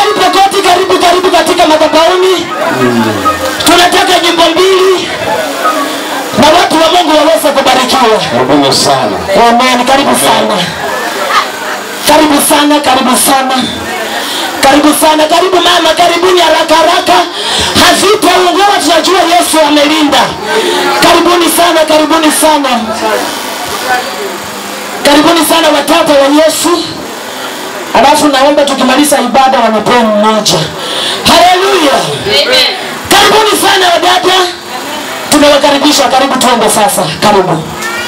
mahali pokoti karibu karibu katika madhabahuni tunataka nyimbo mbili na watu wa mungu waweze kubarikiwa Karibuni sana. amen karibu sana karibu sana karibu sana karibu sana karibu mama karibuni haraka haraka hazitaungua tunajua yesu amelinda karibuni sana karibuni sana karibuni sana watoto wa yesu alafu naomba tukimaliza ibada wanapea mmoja haleluya karibuni sana wadada tumewakaribisha karibu tuende sasa karibu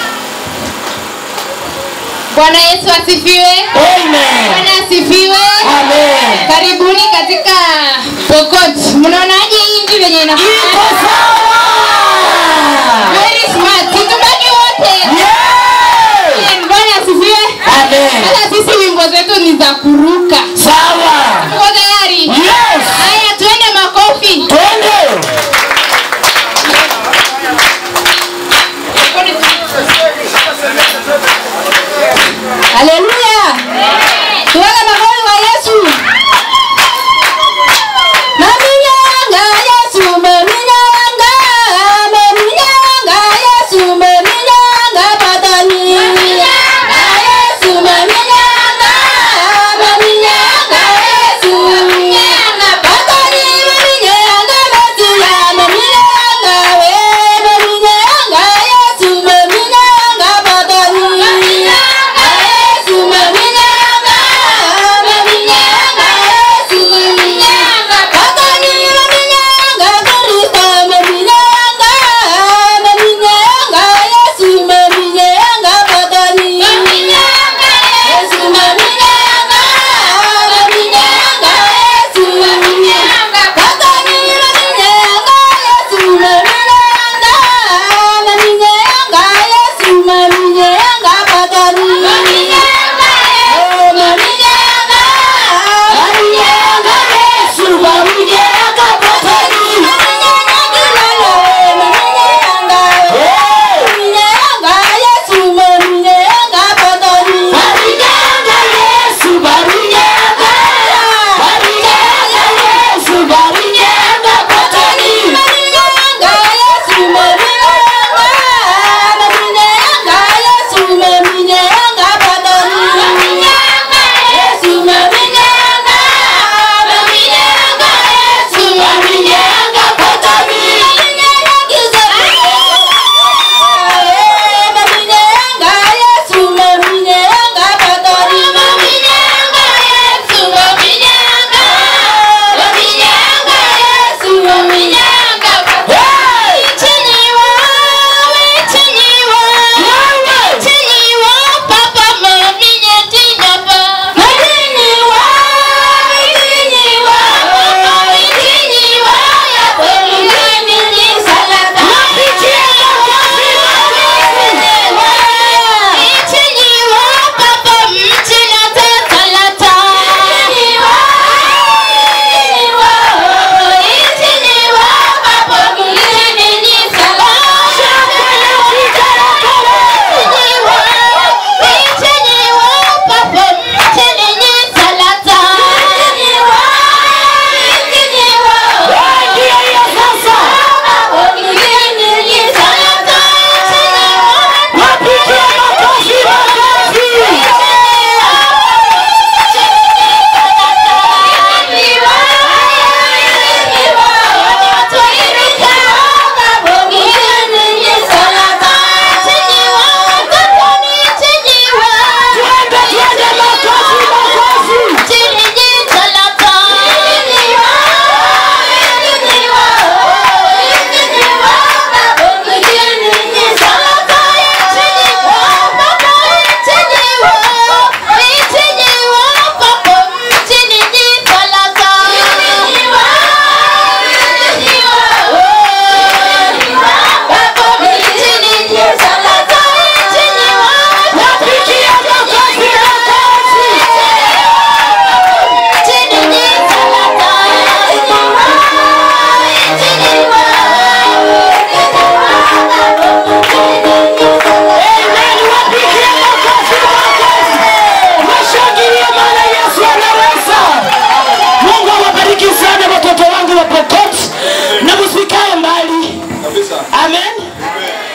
Bwana Yesu asifiwe. amen Bwana asifiwe. amen Karibuni katika Pokot. Mnaonaje hii nchi venye ina iko sawa very smart. Situbaki wote. Yeah! Amen. Bwana asifiwe. Amen. Sasa sisi wimbo zetu ni za kuruka. sawa Uko tayari? yes Haya, tuende makofi. twende Haleluya. Tuweke makofi kwa Yesu. Maminyanga Yesu, maminyanga, maminyanga Yesu, maminyanga patani. Yesu, maminyanga, maminyanga amen